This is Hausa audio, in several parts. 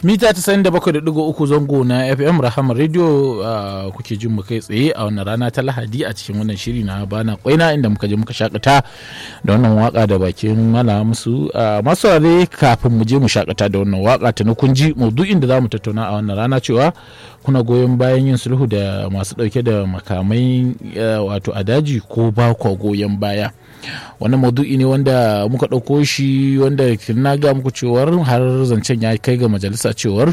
mita 97.3 zango na fm rahama radio uh, kuke jin mu kai tsaye a wannan rana ta lahadi a cikin wannan shiri na bana kwaina inda muka je muka shakata da wannan waka da bakin mala musu uh, masu rare kafin mu je mu shakata da wannan waka ta na kunji maudu'in da za mu tattauna a wannan rana cewa kuna goyon bayan yin sulhu da masu dauke da makamai uh, wato a daji ko ba kwa goyon baya wannan maudu'i ne wanda muka ɗauko shi wanda na ga muku cewar har zancen ya kai ga majalisa cewar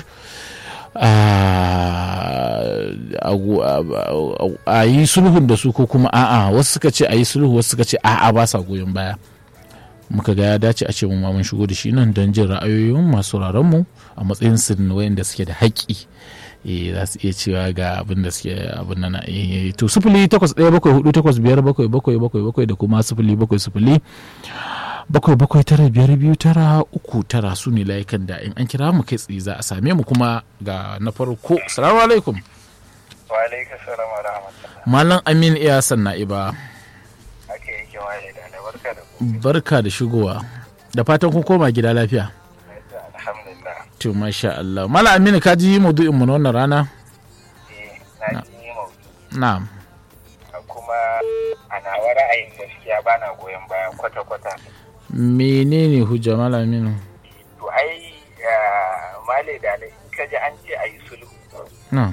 a yi sulhun da su ko kuma a'a wasu suka ce a yi sulhu wasu suka ce a'a ba sa goyon baya muka ga ya dace a ce mu mun shigo da shi nan don jin ra'ayoyin masu mu a matsayin su wayanda suke da haƙƙi za su iya cewa ga abin da suke abin nan to sifili takwas ɗaya bakwai hudu takwas biyar bakwai bakwai bakwai bakwai da kuma sifili bakwai sifili bakwai bakwai tara biyar biyu tara uku tara su ne layukan da in an kira mu kai tsaye za a same mu kuma ga na farko salamu alaikum wa alaikum salam wa rahmatullah malam amin iya sanna iba ake yake waye da barka da barka da shigowa da fatan kun koma gida lafiya alhamdulillah to masha Allah malam amin ka ji maudu'in mu na wannan rana eh na ji maudu na'am kuma a nawa ra'ayin gaskiya bana goyon bayan kwata-kwata menene hujja malam amin to ai male da in ka ji an ce a yi sulhu na'am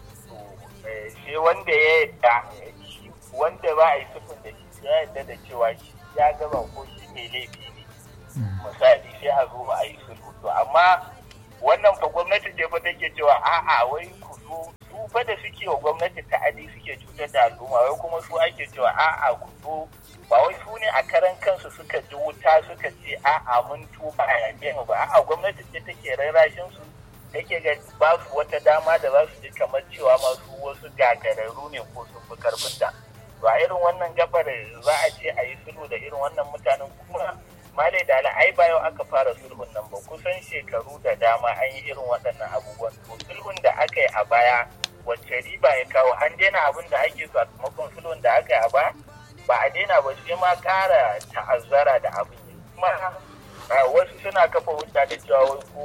sai wanda ya yadda wanda ba a yi sulhun da shi ya yadda da cewa shi ya gaba ko shi mai laifi ne misali sai a zo a yi sulhu to amma wannan fa gwamnati ce fa take cewa a'a wai ku zo su fa da suke wa gwamnati ta'adi suke cutar da al'umma wai kuma su ake cewa a'a ku zo ba wai su ne a karan kansu suka ji wuta suka ce a'a mun tuba a yaƙe mu ba a'a gwamnati ce take rarrashin su take ga ba su wata dama da za su ji kamar cewa masu wasu gagararru ne ko sun fi karfin da to a irin wannan gabar za a ce a yi sulhu da irin wannan mutanen kuma malai da ai ba yau aka fara sulhun nan ba kusan shekaru da dama an yi irin waɗannan abubuwan to sulhun da aka yi a baya wacce riba ya kawo an daina abin da ake sakamakon sulhun da aka yi a baya ba a daina ba sai ma ƙara ta'azzara da abin kuma wasu suna kafa hujja da cewa ko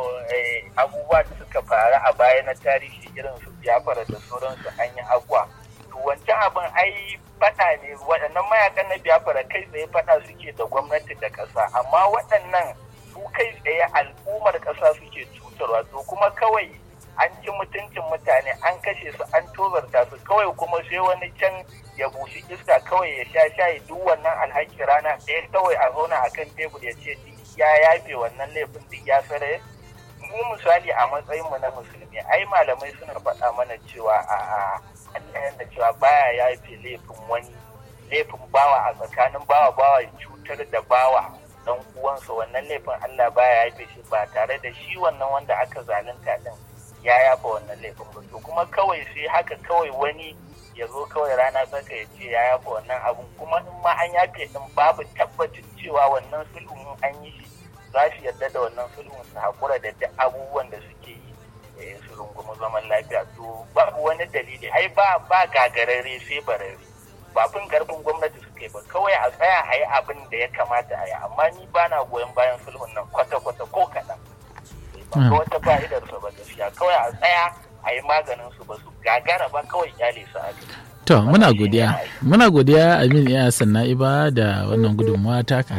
abubuwa da suka faru a baya na tarihi irin su biyafara da sauransu an yi abuwa to wancan abin ai faɗa ne waɗannan mayakan na biyafara kai tsaye faɗa suke da gwamnati da ƙasa amma waɗannan su kai tsaye al'ummar ƙasa suke cutarwa to kuma kawai an ci mutuncin mutane an kashe su an tozarta su kawai kuma sai wani can ya bushi iska kawai ya sha shayi duk wannan alhaki rana ɗaya kawai a zauna a kan tebur ya ce ya yafe wannan laifin duk ya sare mu misali a matsayin mu na musulmi ai malamai suna faɗa mana cewa a Allah da cewa baya yafe laifin wani laifin bawa a tsakanin bawa bawa ya cutar da bawa dan uwansa wannan laifin Allah baya yafe shi ba tare da shi wannan wanda aka zalunta din ya yafa wannan laifin ba to kuma kawai sai haka kawai wani ya zo kawai rana saka ya ce ya yafa wannan abun kuma in ma an yafe din babu tabbacin cewa wannan sulhun an yi shi za su yarda da wannan sulhun su haƙura da duk abubuwan da suke yi su rungumi zaman lafiya to babu wani dalili ai ba ba gagarare sai barare ba fin karfin gwamnati suka yi ba kawai a tsaya a yi abin da ya kamata a yi amma ni ba na goyon bayan sulhun nan kwata-kwata ko kaɗan ba ga wata fa'idar su ba gaskiya kawai a tsaya a yi maganin su ba su gagara ba kawai kyale su a To muna godiya muna godiya Amin ya sanna iba da wannan gudunmawa ta